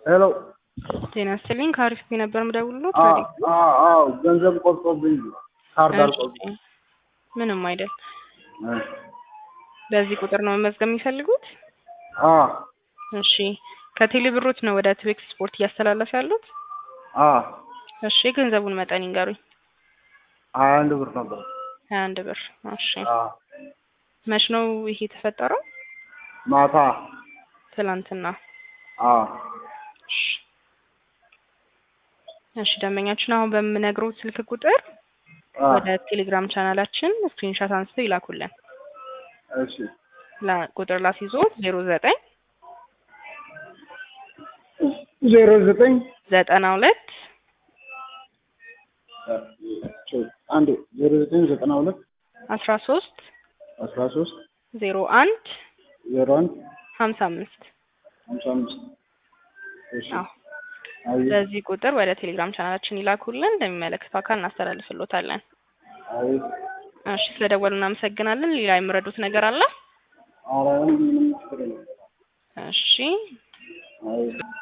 ሄሎ ጤና ይስጥልኝ ከአሪፍ ነበር የምደውልልዎት። አዎ ወዴት ነው? አዎ አዎ ገንዘብ ቆርጦብኝ ካርድ እሺ፣ አልቆብኝ ምንም አይደል። በዚህ ቁጥር ነው መመዝገብ የሚፈልጉት? አዎ እሺ ከቴሌ ብሮት ነው ወደ ትዌክስ ስፖርት እያስተላለፈ ያሉት? አዎ እሺ የገንዘቡን መጠን ይንገሩኝ። ሀያ አንድ ብር ነበር። ሀያ አንድ ብር። እሺ አዎ መች ነው ይሄ የተፈጠረው? ማታ ትላንትና። አዎ እሺ እሺ ደንበኛችን አሁን በምነግረው ስልክ ቁጥር አዎ ወደ ቴሌግራም ቻናላችን ስክሪንሻት አንስተው ይላኩልን። እሺ ላ- ቁጥር ላስይዞት ዜሮ ዘጠኝ ዜሮ ዘጠኝ ዘጠና ሁለት አንድ ዜሮ ዘጠኝ ዘጠና ሁለት አስራ ሶስት አስራ ሶስት ዜሮ አንድ ዜሮ አንድ ሀምሳ አምስት ሀምሳ አምስት እሺ አዎ አይ በዚህ ቁጥር ወደ ቴሌግራም ቻናላችን ይላኩልን። እንደሚመለከተው አካል እናስተላልፍሎታለን። አይ እሺ ስለደወሉ እናመሰግናለን። ሌላ የምረዱት ነገር አለ? ኧረ ምንም ችግር የለም። እሺ አይ